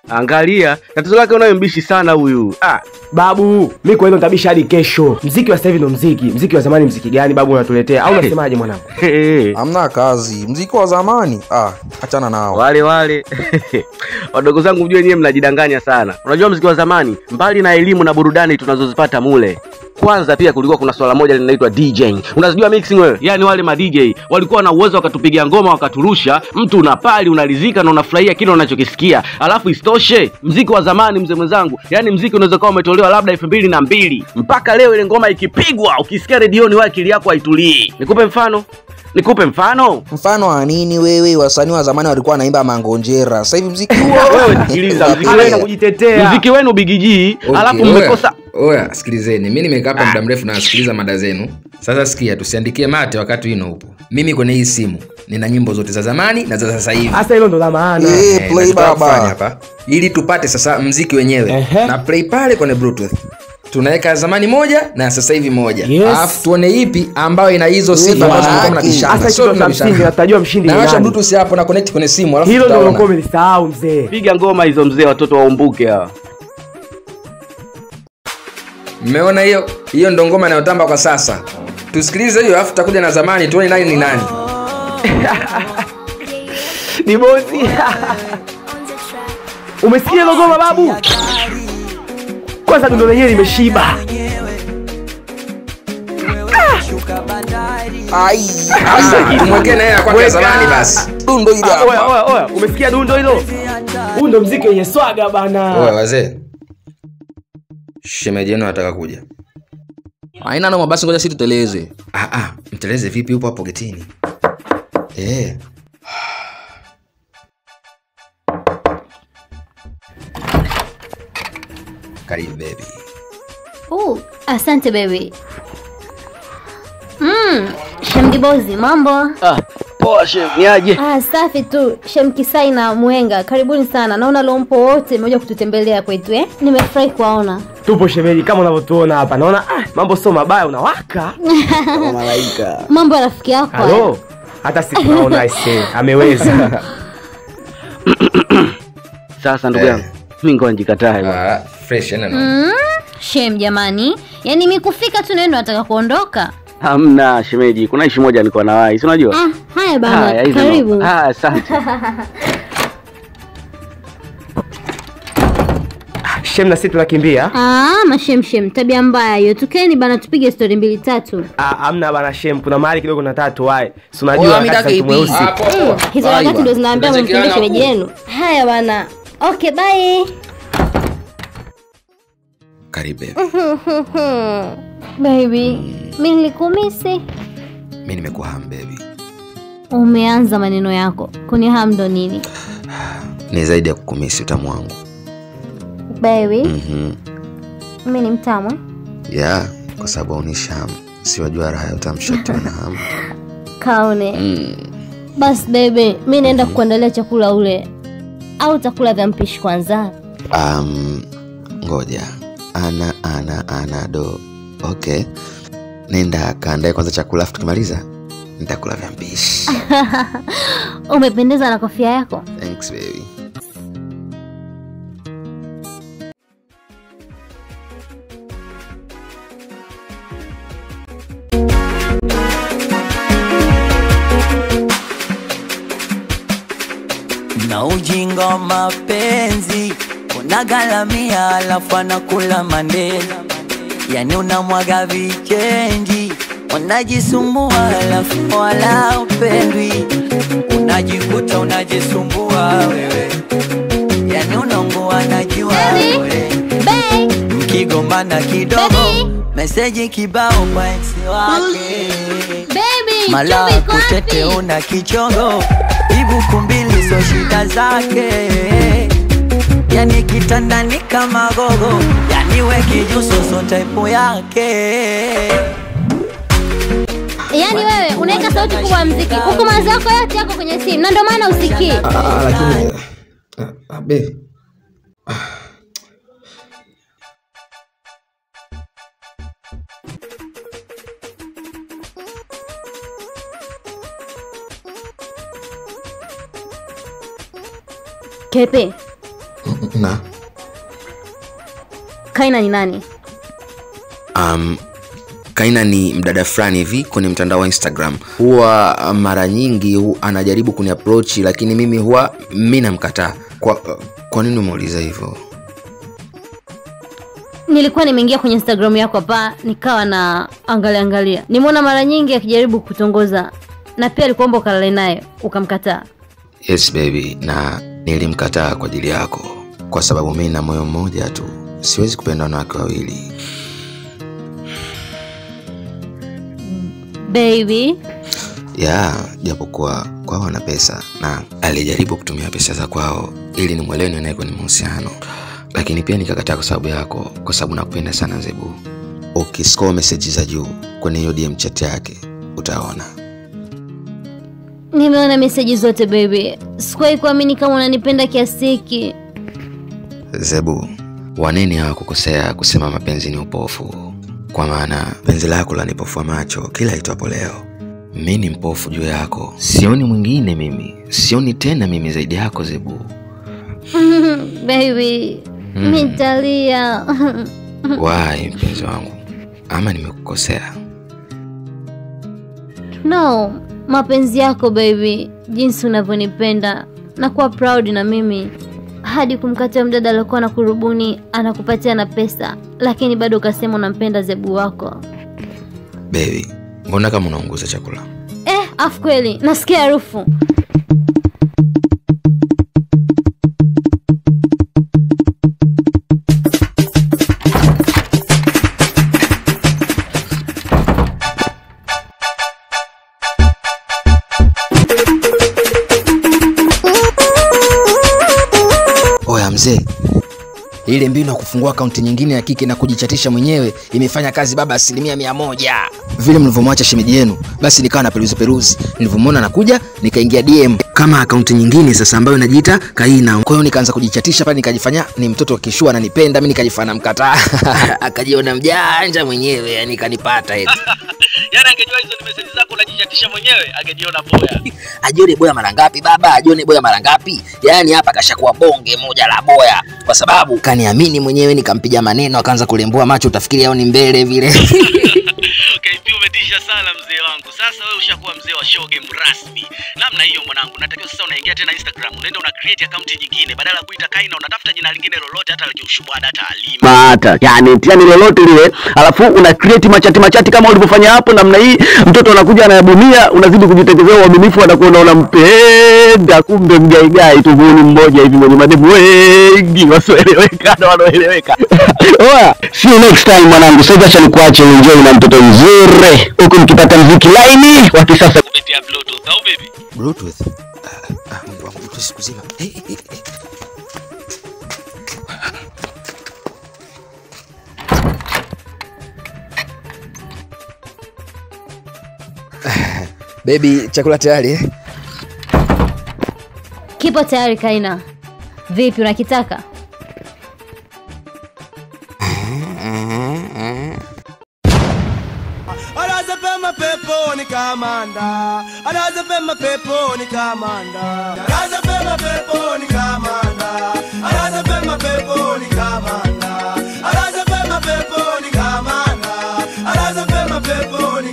Angalia tatizo lake, unayo mbishi sana huyu. Ah, Babu, mi kwa hilo nitabisha hadi kesho. Mziki wa sasa hivi ndo mziki. Mziki wa zamani mziki gani babu unatuletea? Au unasemaje mwanangu? hey, Hamna kazi, mziki wa zamani ah, achana nao. wale wale wadogo zangu, mjue nyewe mnajidanganya sana. Unajua mziki wa zamani, mbali na elimu na burudani tunazozipata mule kwanza pia kulikuwa kuna swala moja linaitwa DJing. Unazijua mixing wewe? Yaani wale ma DJ walikuwa na uwezo wakatupigia ngoma wakaturusha, mtu unapali unaridhika na unafurahia kile unachokisikia. Alafu isitoshe, mziki wa zamani mzee mwenzangu, yaani mziki unaweza kuwa umetolewa labda elfu mbili na mbili mpaka leo ile ngoma ikipigwa ukisikia redioni wewe akili yako haitulii. Nikupe mfano? Nikupe mfano? Mfano wa nini wewe? Wasanii wa zamani walikuwa wanaimba mangonjera, sasa hivi mziki huo Wewe sikiliza mziki Hana wenu kujitetea. mziki wenu bigijii, Okay, alafu oya, mmekosa Oya, sikilizeni, mi nimekaa hapa muda mrefu nasikiliza mada zenu. Sasa sikia, tusiandikie mate wakati wino upo. Mimi kwenye hii simu nina nyimbo zote za zamani na za sasa hivi. Hasa hilo ndo la maana. Eh, Eh, play nataka kufanya baba. hapa ili tupate sasa mziki wenyewe Ehe. na play pale kwenye bluetooth tunaweka ya zamani moja na ya sasa hivi moja Yes. alafu tuone ipi ambayo ina hizo sifa Yes, ambazo maana mlikuwa yake. mnabishana. Hasa Sio kitu cha mnabishana. msingi natajua mshindi ni nawasha nani. bluetooth hapo na connect kwenye simu alafu Hilo ndo tutaona. ulikuwa umelisahau mzee. piga ngoma hizo mzee, watoto waumbuke hawa. mmeona hiyo hiyo ndo ngoma inayotamba kwa sasa tusikilize hiyo alafu tutakuja na zamani tuone nani ni nani Ni bosi. Umesikia hilo goma babu? Kwanza dundo lenyewe limeshiba. ai, Ah, tumwekee na yeye ya kwake ya Weka. zamani basi dundo hili Ah, Oya, hapa. oya, oya, umesikia dundo hilo? Huu ndo mziki wenye swaga bana. Oya, wazee shemeji yenu anataka kuja Haina noma, basi ngoja sisi tuteleze. ah, ah, mteleze vipi upo hapo getini eh. karibu bebi Oh, asante baby. Mm, Shemdibozi, mambo? Ah, poa chef, ni aje? Ah, safi tu. Shemkisai na Mwenga, karibuni sana. Naona lompo wote mmekuja kututembelea kwetu eh? Nimefurahi kuwaona. Tupo shemeji kama unavyotuona hapa. Naona ah, mambo sio mabaya unawaka. Mambo ya rafiki yako. haya. Halo. Hata sikunaona ise. Ameweza. Sasa ndugu Eh. yangu, mimi ngoja njikatae bwana. ah, fresh yana noma. Mm, Shem jamani, yaani mikufika tu neno nataka kuondoka. Hamna shemeji, kuna ishi moja nilikuwa na wai, si unajua? Ah, haya bana, Haya, hizo karibu. ndo- Ah, asante. Shem na sisi tunakimbia. Ah, mashemshem, tabia mbaya hiyo. Tukeni bana, tupige stori mbili tatu. Ah, amna bana Shem, kuna mahali kidogo nataka tuwae. Si Oya, unajua mida wakati KP. mweusi. Ah, poa, poa. Hizo Bye, wakati bye. ndo zinaambia Tutachekiana mkimbie shemeji huko. yenu. Haya bana. Okay, bye. karibu bebi Baby, mi nilikumisi. mi nimekuwa ham bebi Umeanza maneno yako kunihaa ndo nini? ni zaidi ya kukumisi utamu wangu Baby, mm-hmm. mi ni mtamu. eh? ya kwa sababu aunisha hamu siwajua raha ya utamshatiwa na hamu Kaone. mm. Basi baby, mi naenda kukuandalia chakula ule, au utakula vya mpishi kwanza? um, ngoja ana ana ana do okay nenda kaandae kwanza chakula afu tukimaliza nitakula vya mpishi Umependeza na kofia yako. thanks baby na ujinga wa mapenzi unagalamia alafu anakula mandela yani unamwaga vichenji unajisumbua alafu wala upendwi unajikuta unajisumbua wewe yani unaungua najua Baby. wewe Babe, mkigombana kidogo Baby. meseji kibao kwa eksi wake baby, mala chumvi iko kutete wapi? una kichongo ibuku mbili so shida zake yani kitandani kama gogo yani we kijuso so type yake Yaani wewe unaweka sauti kubwa ya mziki huku mawazo yako yote yako kwenye simu na ndio maana usikii. ah, lakini ah, ah, baby Kepe, na Kaina ni nani? um, kaina ni mdada fulani hivi kwenye mtandao wa instagram huwa uh, mara nyingi hu, anajaribu kuni approach lakini mimi huwa mi namkataa kwa, kwa nini umeuliza hivyo Nilikuwa nimeingia kwenye Instagram yako hapa nikawa na angalia angalia. Nimeona mara nyingi akijaribu kutongoza na pia alikuomba ukalale naye ukamkataa. yes baby na nilimkataa kwa ajili yako kwa sababu mi na moyo mmoja tu siwezi kupenda wanawake wawili Baby, ya japokuwa kwao wana pesa na alijaribu kutumia pesa za kwao ili nimwelewe niwe naye kwenye mahusiano lakini pia nikakataa kwa sababu yako kwa sababu nakupenda sana zebu ukiscore meseji za juu kwenye hiyo dm chat yake utaona nimeona meseji zote baby. Sikuwahi kuamini kama unanipenda kiasi hiki. zebu waneni hawakukosea kusema mapenzi ni upofu kwa maana penzi lako lanipofua macho kila itwapo leo mi ni mpofu juu yako sioni mwingine mimi sioni tena mimi zaidi yako zebu baby, Mm. nitalia. wai mpenzi wangu ama nimekukosea no, mapenzi yako baby, jinsi unavyonipenda na kuwa proud na mimi hadi kumkatia mdada aliokuwa na kurubuni anakupatia na pesa, lakini bado ukasema unampenda zebu wako. bebi mbona kama unaunguza chakula Eh, afu kweli nasikia harufu. oya mzee ile mbinu ya kufungua akaunti nyingine ya kike na kujichatisha mwenyewe imefanya kazi baba asilimia mia moja vile mlivyomwacha shemeji yenu basi nikawa na peruzi peruzi nilivyomwona nakuja nikaingia dm kama akaunti nyingine sasa ambayo inajiita kaina kwa hiyo nikaanza kujichatisha pale nikajifanya ni mtoto wakishua ananipenda mi nikajifanya mkataa akajiona mjanja mwenyewe yani kanipata eti Yaani angejua hizo ni meseji zako unajichatisha mwenyewe, angejiona boya. ajione boya mara ngapi baba ajione boya mara ngapi yaani hapa kashakuwa bonge moja la boya kwa sababu kaniamini mwenyewe nikampiga maneno akaanza kulembua macho utafikiri au ni mbele vile KP umetisha sana mzee wangu. Sasa wewe ushakuwa mzee wa show game rasmi. Namna hiyo mwanangu, natakiwa sasa unaingia tena Instagram, unaenda una create account nyingine badala ya kuita Kaina unatafuta jina lingine lolote hata la kiushubada hata Halima. mata yani yani lolote lile alafu una create machati machati kama ulivyofanya hapo namna hii mtoto anakuja anayabunia unazidi kujitekezea uaminifu anakuwa unampenda kumbe mgaigai tu huyu ni mmoja hivi mwenye mademu wengi wasioeleweka na wanaoeleweka oya see you next time mwanangu sasa acha nikuache uenjoy na mtoto mzuri huku mkipata mziki laini wa kisasa Kupitia Bluetooth au baby? bluetooth ah, ah, mungu wangu bluetooth siku zima hey, hey, hey, hey. bebi chakula tayari eh? Kipo tayari Kaina. Vipi unakitaka? anazepema peponi kamanda anazepema peponi kamanda anazepema peponi kamanda anazepema peponi kamanda anazepema peponi kamanda anazepema peponi